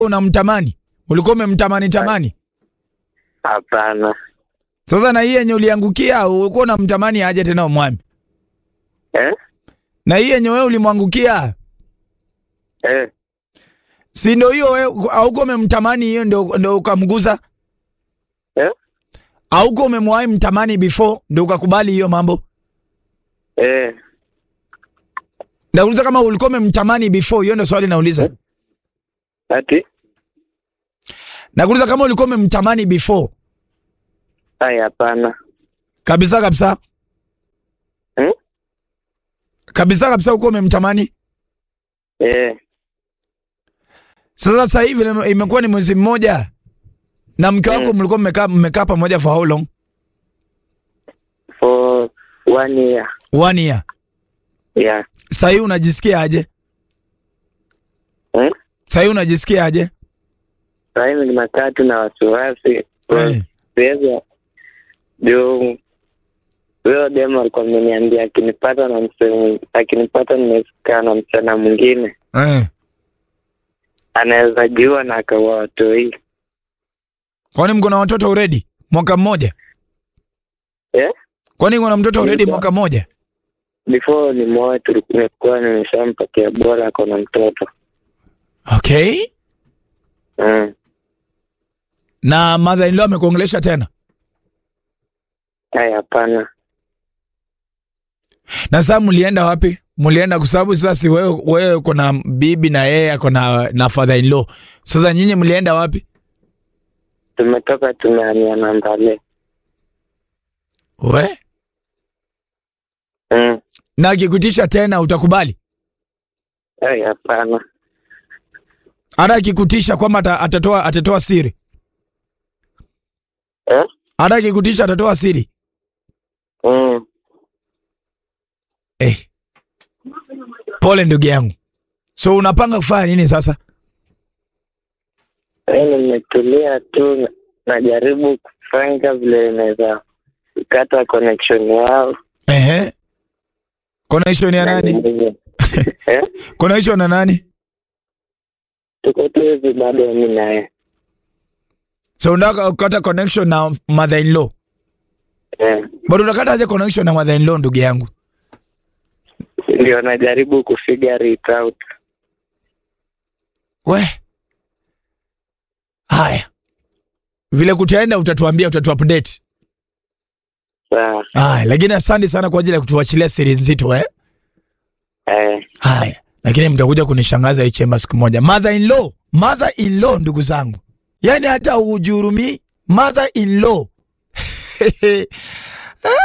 unamtamani? Ulikuwa umemtamani tamani? Hapana. Sasa na hii yenye uliangukia ulikuwa unamtamani aje tena umwami? Eh? Na hii yenye wewe ulimwangukia Eh. si ndio hiyo wewe hauko umemtamani hiyo ndio ndio ukamguza? Eh? Hauko umemwahi mtamani before ndio ukakubali hiyo mambo? Eh. Nauliza kama ulikuwa umemtamani before, hiyo ndio swali nauliza. Ati? Nakuuliza kama ulikuwa umemtamani before. Ai, hapana. Kabisa kabisa. Hmm? Kabisa kabisa uko umemtamani. Eh. Sasa sasa hivi ime- imekuwa ni mwezi mmoja na mke wako Mm. mlikuwa mmekaa mmekaa pamoja for how long? For one year. One year. Yeah. Sasa hivi unajisikia aje? Hmm? Sasa hivi unajisikia aje? Sasa hivi nimekaa tu na wasiwasi. Eh. Siwezi juu huyo demo alikuwa ameniambia akinipata na msemo akinipata nimekaa na msichana mwingine Eh. anaweza jiua na akaua watoi. Kwani mko na watoto already? Mwaka mmoja? Eh? Kwani mko na mtoto already Nilikuwa- mwaka mmoja? Before ni moe tulikuwa nimeshampatia bora ako na mtoto. Okay. Mm. Na mother in law amekuongelesha tena? Ai, hapana. Na sasa mlienda wapi? Mlienda kwa sababu sasa si wewe wewe uko na bibi na yeye ako na na father in law. Sasa nyinyi mlienda wapi? Tumetoka tumehamia Nambale. We? Mm. Na akikutisha tena utakubali? Ai, hapana. Hata akikutisha kwamba ata- atatoa atatoa siri. Eh? Hata akikutisha atatoa siri. Mm. Eh. Pole ndugu yangu. So unapanga kufanya nini sasa? Ai, nimetulia tu na- najaribu kufanya vile inaweza kata connection yao. Ehe. Connection ya nani? eh? Connection na nani? Tuko tu hivi bado mimi naye. So unataka kukata connection na mother in law. Eh. Bado unakata aje connection na mother in law ndugu yangu? Ndio najaribu kufigure it out. We. Haya. Vile kutaenda utatuambia utatuupdate. Sawa. Haya, lakini asante sana kwa ajili ya kutuachilia siri nzito eh. Eh. Haya, lakini mtakuja kunishangaza hii chemba siku moja. Mother in law, mother in law ndugu zangu. Yaani hata ujurumi mother in law.